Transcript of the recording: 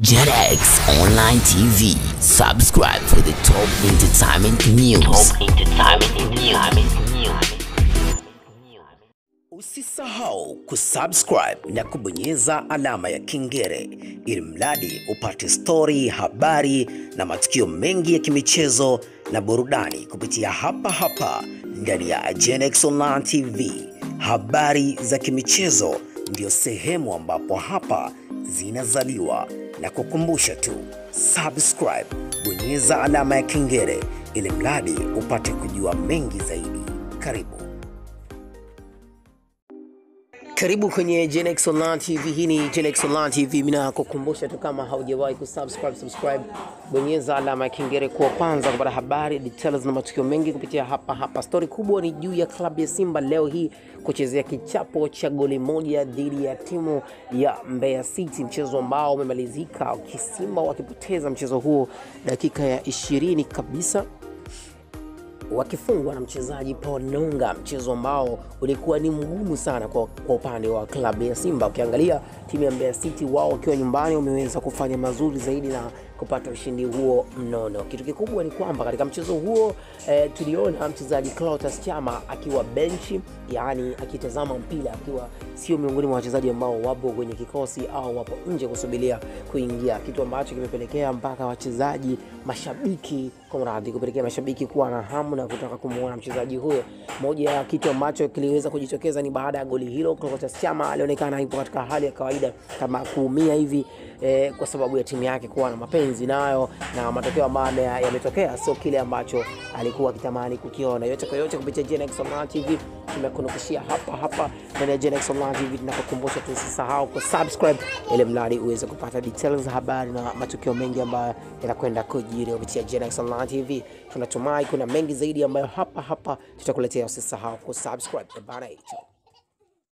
JetX Online TV. Subscribe for the top entertainment news. Top entertainment news. Usisahau kusubscribe na kubonyeza alama ya kengele ili mradi upate stori, habari na matukio mengi ya kimichezo na burudani kupitia hapa hapa ndani ya JetX Online TV. Habari za kimichezo ndio sehemu ambapo hapa zinazaliwa na kukumbusha tu subscribe, bonyeza alama ya kengele ili mradi upate kujua mengi zaidi. Karibu. Karibu kwenye Genex Online TV. Hii ni Genex Online TV. Mimi nakukumbusha tu kama haujawahi kusubscribe, subscribe, bonyeza alama ya kengele kwa kwanza kupata habari, details na matukio mengi kupitia hapa hapa. Stori kubwa ni juu ya klabu ya Simba leo hii kuchezea kichapo cha goli moja dhidi ya timu ya Mbeya City, mchezo ambao umemalizika Simba wakipoteza mchezo huo dakika ya ishirini kabisa wakifungwa na mchezaji Paul Nonga, mchezo ambao ulikuwa ni mgumu sana kwa, kwa upande wa klabu ya Simba. Ukiangalia timu ya Mbeya City wao wakiwa nyumbani wameweza kufanya mazuri zaidi na kupata ushindi huo mnono. Kitu kikubwa ni kwamba katika mchezo huo eh, tuliona mchezaji Clatous Chama akiwa benchi, yaani akitazama mpira akiwa sio miongoni mwa wachezaji ambao wapo kwenye kikosi au wapo nje kusubiria kuingia, kitu ambacho kimepelekea mpaka wachezaji mashabiki kumradhi, kupelekea mashabiki kuwa na hamu na kutaka kumuona mchezaji huyo. Moja ya kitu ambacho kiliweza kujitokeza ni baada ya goli hilo, Clatous Chama alionekana ipo katika hali ya kawaida kama kuumia hivi eh, kwa sababu ya timu yake kuwa na mapenzi nayo na matokeo ambayo yametokea sio kile ambacho alikuwa akitamani kukiona. Yote kwa yote, kupitia Genex Online TV tumekunukushia hapa hapa ndani ya Genex Online TV. Tunakukumbusha tu usisahau ku subscribe ili mradi uweze kupata details za habari na matukio mengi ambayo yanakwenda kujiri kupitia Genex Online TV. Tunatumai kuna mengi zaidi ambayo hapa hapa tutakuletea. Usisahau ku subscribe bana hicho